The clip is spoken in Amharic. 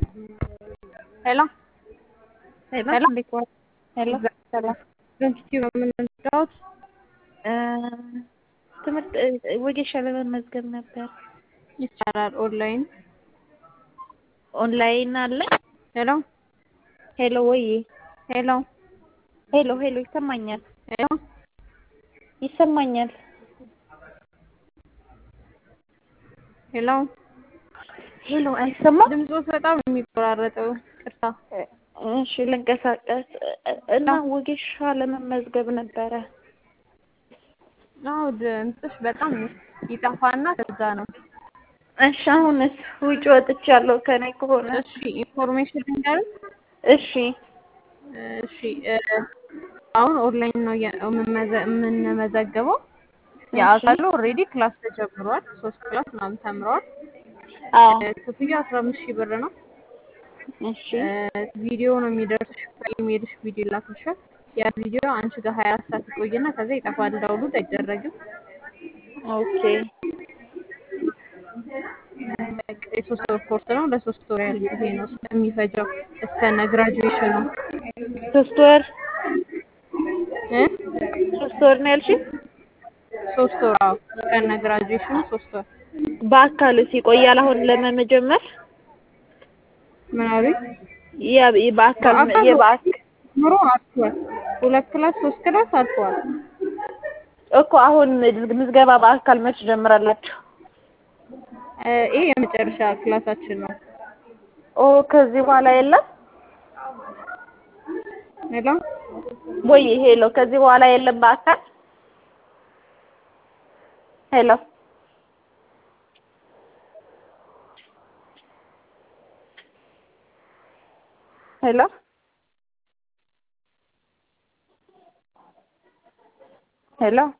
ሄሎ ሄሎ ሄሎ እንዴት ዋል? ሄሎ ሰላም በምስኪኑ የምንወዳውት እ ትምህርት እ ወጌሻ ለመመዝገብ ነበር። ይቻላል። ኦንላይን ኦንላይን አለ። ሄሎ ሄሎ ወይ ሄሎ ሄሎ ሄሎ ይሰማኛል ሄሎ ይሰማኛል። ሄሎ ሄሎ አይሰማም? ድምፆት በጣም ነው የሚቆራረጠው። ቅርታ እሺ ልንቀሳቀስ እና ወጌሻ ለመመዝገብ ነበረ። አዎ ድምፅሽ በጣም ይጠፋና ከዛ ነው። እሺ አሁንስ ውጭ ወጥቻለሁ ከኔ ከሆነ እሺ ኢንፎርሜሽን ልንገርሽ። እሺ እሺ እ አሁን ኦንላይን ነው የ- የምንመዘ- የምንመዘገበው። የአካሉ ኦልሬዲ ክላስ ተጀምሯል። ሶስት ክላስ ምናምን ተምረዋል። አዎ እ ክፍያ አስራ አምስት ሺህ ብር ነው። እሺ እ ቪዲዮ ነው የሚደርስሽ በኢሜልሽ ቪዲዮ ይላክልሻል። ያ ቪዲዮ አንቺ ጋር ሀያ አራት ሰዓት ይቆይና ከዛ ይጠፋል። ዳውንሎድ አይደረግም። ኦኬ በቃ የሶስት ወር ኮርስ ነው። ለሶስት ወር ያህል ጊዜ ነው የሚፈጀው እስከነ ግራጁዌሽኑ ሶስት ወር እ ሶስት ወር ነው ያልሽኝ? ሶስት ወር አዎ፣ እስከነ ግራጁዌሽኑ ሶስት ወር። በአካልስ ይቆያል አሁን ለመጀመር? ምን አሉኝ? ያ በአካል በአካል የበአካል ኑሮ አልፏል። ሁለት ክላስ ሶስት ክላስ አልፏል። እኮ አሁን ምዝገባ በአካል መች ጀምራላችሁ? እ ይሄ የመጨረሻ ክላሳችን ነው። ኦ ከዚህ በኋላ የለም ሄሎ ወይ? ሄሎ ከዚህ በኋላ የለም በአካል ሄሎ ሄሎ ሄሎ